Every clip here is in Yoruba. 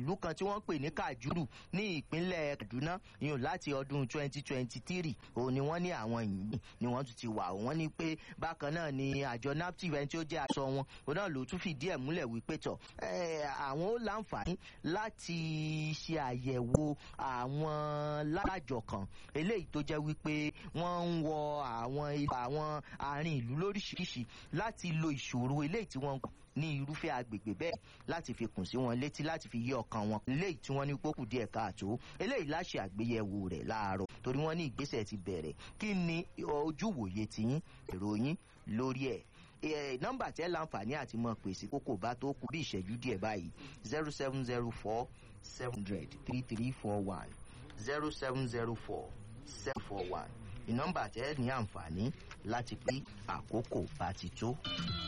ìlú kan tí wọ́n pè ní kajuru ní ìpínlẹ̀ kaduna yìí láti ọdún 2023 òun ni wọ́n ní àwọn yìí ni wọ́n tún ti wà wọ́n ní pé bákan náà ni àjọ naptip ẹni tí ó jẹ́ aṣọ wọn òun náà ló tún fìdí ẹ̀ múlẹ̀ wípé tọ̀ àwọn ó láǹfààní láti ṣe àyẹ̀wò àwọn lájọ kan eléyìí tó jẹ́ wípé wọ́n ń wọ àwọn àwọn àárín ìlú lóríṣiríṣi láti lo ìṣòro eléyìí tí wọ́n ń ní irúfẹ́ agbègbè bẹ́ẹ̀ láti fi kùn sí wọn létí láti fi yí ọkàn wọn eléyìí tí wọ́n ní pókù díẹ̀ káàtó eléyìí láṣẹ àgbéyẹ̀wò rẹ̀ láàárọ̀ torí wọ́n ní ìgbésẹ̀ ti bẹ̀rẹ̀ kí ni ojú wòye tiyín èrò yín lórí ẹ̀ nọ́mbà tẹ́ láǹfààní àti mọ̀ pèsè kókò bá tó kú bí ìṣẹ́jú díẹ̀ báyìí zero seven zero four seven hundred three three four one zero seven zero four seven four one ìnọ́mbà tẹ́ ní àǹfààní láti pín àkókò bá ti tó.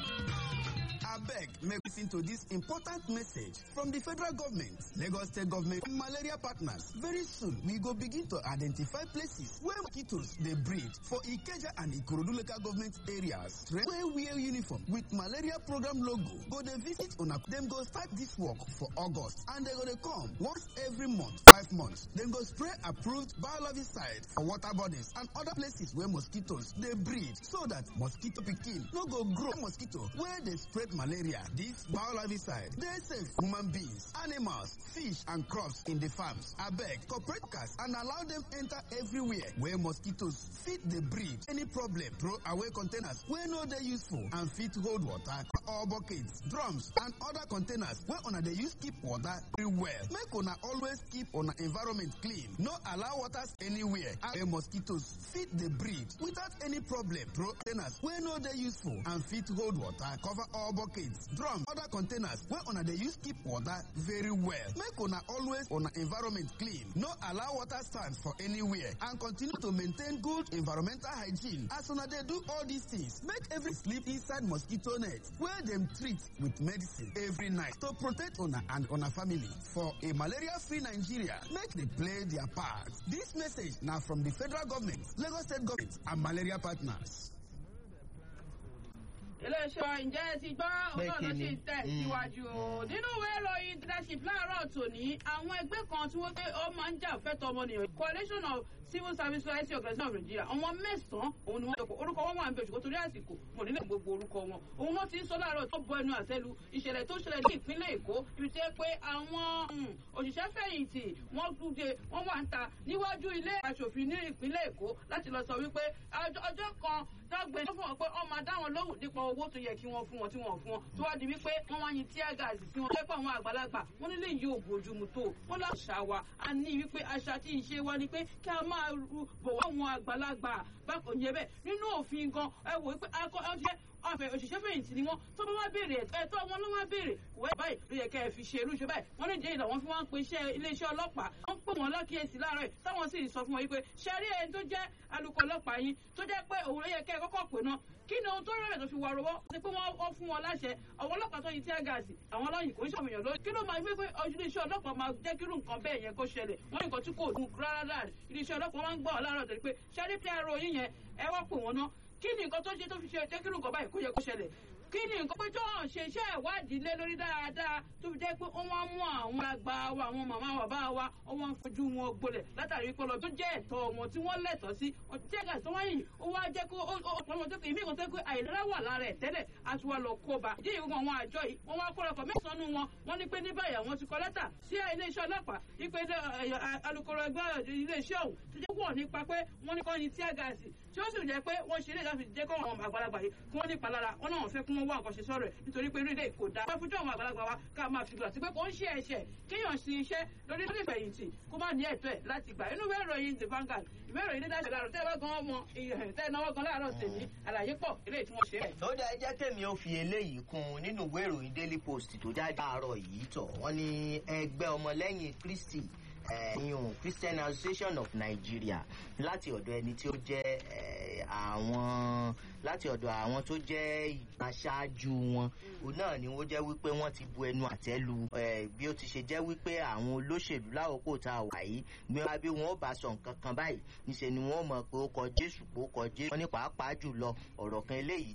abeg make listen to dis important message from di federal government lagos state government and malaria partners very soon we go begin to identify places where mosquitoes dey breed for ikeja and ikorodu local government areas wey wear uniform with malaria program logo go dey visit una dem go start dis work for august and dem go dey come once every month five months dem go spray approved biologiside for water bodies and other places where mosquitoes dey breed so that mosquito pikin no go grow mosquito wey dey spread malaria. This biologicide dey safe human beings, animals, fish and crops in the farms. Abeg, corporate workers and allow them enter everywhere where mosquitoes fit dey breed. Any problem, throw away containers wey no dey useful and fit hold water or buckets, drums and other containers wey una dey use keep water very well. Make una always keep una environment clean. No allow water anywhere where mosquitoes fit dey breed without any problem. Throw containers wey no dey useful and fit hold water, cover all buckets, drums, other containers wey una dey use keep water very well. Make una always una environment clean. No allow water stand for anywhere and continue to maintain good environmental hygiene. As una dey do all these things, make every sleep inside mosquito net wey dem treat with medicine every night to protect una and una family. For a malaria-free Nigeria, make dey play their part. Dis message na from di federal government, Lagos state government and malaria partners. iléeṣẹ́ ǹjẹ́ ẹ ti gbọ́ ọ̀nà ló sì tẹ̀ síwájú o nínú ìwé ìròyìn leadership láàárọ̀ tòní àwọn ẹgbẹ́ kan tí wọ́n pé ó máa ń jà fẹ́tọ̀ ọmọnìyàn coalition of civil service society organization of nigeria àwọn mẹ́sàn-án òun ni wọ́n jọpọ̀ orúkọ wọn wà ń bẹ ṣùgbọ́n torí àsìkò wọn nílẹ̀ gbogbo orúkọ wọn òun náà ti ń sọ láàárọ̀ tó bọ ẹnu àtẹ́lu ìṣẹ̀lẹ̀ tó ṣẹlẹ̀ ní ìpínlẹ̀ èkó ibi tí ó pé àwọn òṣìṣẹ́ fẹ̀yìntì wọ́n dúdé wọ́n wà ń ta níwájú ilé aṣòfin ní ìpínlẹ̀ èkó láti lọ sọ wípé ọjọ́ kan dọ́gbe tó fún wọn pé wọ́n máa dá wọn lóhùn nípa owó tó yẹ kí wọ́n fún wọn tí wọ́n fún wọn tó wá di wípé wọ́n wá yin tíá gáàsì sí wọn lẹ́pọ̀ àwọn àgbàlagbà wọ́n nílé yìí ò bójúmu tó wọ́n láṣà wa a ní wípé àṣà tí ń ṣe wa ni pé kí a máa bọ̀wọ́ àwọn àgbàlagbà bákan yẹ bẹ́ẹ̀ nínú òfin gan ẹ wò wípé akọ ọjọ́ ọ̀fẹ́ òṣìṣẹ́ fẹ̀yìntì ni wọ́n tó bá wá béèrè ẹ̀tọ́ wọn ló wá béèrè wẹ́ báyìí ló yẹ kẹ́ ẹ fi ṣe irú ṣe báyìí wọ́n ní jẹ́ ìlà wọn fi wọ́n ń pe iṣẹ́ iléeṣẹ́ ọlọ́pàá wọ́n pè wọ́n lákìyèsí láàárọ̀ yìí táwọn sì sọ fún wọn wípé ṣe rí ẹni tó jẹ́ alukọ̀ ọlọ́pàá yín tó jẹ́ pé òun ló yẹ kẹ́ ẹ kọ́kọ́ pè náà kí ni ohun tó rẹ̀ tó fi wà rọwọ́ ṣe pé wọ́n fún wọn láṣẹ àwọn ọlọ́pàá tó yin tí gáàsì àwọn ọlọ́yin kò ń ṣàmìyàn lórí kí ló máa gbé pé iléeṣẹ́ ọlọ́pàá máa jẹ́ kírú nǹkan bẹ́ẹ̀ yẹn kó ṣẹlẹ̀ wọ́n ní nǹkan tí kò dùn rárá iléeṣẹ́ ọlọ́pàá máa ń gbọ́ ọ̀làrọ̀ tẹ̀lé pé ṣẹ́rí pr yín yẹn ẹ wá pè wọ́n ná kí ni nǹkan tó ṣe tó fi ṣe jẹ́ kírú nǹkan báyìí kó yẹ kó ṣẹlẹ̀ kí ni nǹkan pé tó hàn ṣe iṣẹ́ ìwádìí lé lórí dáadáa tó fi jẹ́ pé wọ́n wá mú àwọn àgbà wa àwọn màmá wa bá wa wọ́n fojú wọn gbolẹ̀ látàrí pé ọlọ́dún jẹ́ ẹ̀tọ́ wọn tí wọ́n lẹ̀tọ́ sí tí ẹ̀ka tó wáyé ó wá jẹ́ kó ọ̀pọ̀lọpọ̀ tó kì í mí kan tó pé àìlera wà lára ẹ̀ tẹ́lẹ̀ àti wà lọ kó bá ìdí ìwọ̀n àwọn àjọ yìí wọ́n wá kọ́lọ́kọ̀ mẹ́sàn-án wọn wọ́n ní pé ní báyìí àwọn ti kọ lẹ́tà sí iléeṣẹ́ ọlọ́pàá wípé alukoro ẹgbẹ́ iléeṣẹ́ ọ̀hún ti jẹ́ wọ̀ nípa pé wọ́n ní kọ́ ni tíá gáàsì tí ó sì jẹ́ pé wọ́n ṣe ilé ìdáfi jẹ́ kọ́ àwọn àgbàlagbà yìí kí wọ́n ní palára wọn náà fẹ́ kí wọ́n wá nǹkan ṣe sọ́rọ̀ ẹ̀ nítorí pé rílẹ̀ kò dáa. wọ́n fojú àwọn àgbàlagbà wa ká máa fi gbà sí pé kò ń ṣe ẹ̀ṣẹ̀ kéèyàn sí iṣẹ́ lórí lórí ìfẹ̀yìntì kó má ní ẹ̀tọ́ ẹ̀ láti gbà. inú ìwé ìròyìn the Vanguard ìwé ìròyìn ní dáṣẹ̀ láàárọ̀ tẹ́lẹ̀ gan ọmọ tẹ́lẹ̀ náwó gan láàárọ̀ tèmi àlàyé pọ̀ eléyìí tí wọ́n ṣe ẹ̀. ó dá ẹjẹ́ tèmi ó fi eléyìí kún un nínú ìwé ìròyìn Daily Post tó jáde láàárọ̀ yìí tọ̀ wọ́n ní ẹgbẹ́ ọmọlẹ́yìn Kristi ìyún Christian Association of Nigeria láti ọ̀dọ̀ ẹni tí ó jẹ́ àwọn láti ọ̀dọ̀ àwọn tó jẹ́ aṣáájú wọn òun náà ni wọ́n jẹ́ wípé wọ́n ti bu ẹnu àtẹ́ lu bí ó ti ṣe jẹ́ wípé àwọn olóṣèlú lákòókò tá a wà yìí bí wọ́n bí wọ́n bá sọ nǹkan kan báyìí níṣẹ́ ni wọ́n mọ̀ pé ó kọ Jésù pé ó kọ Jésù wọ́n ní pàápàá jùlọ ọ̀rọ̀ kan eléyìí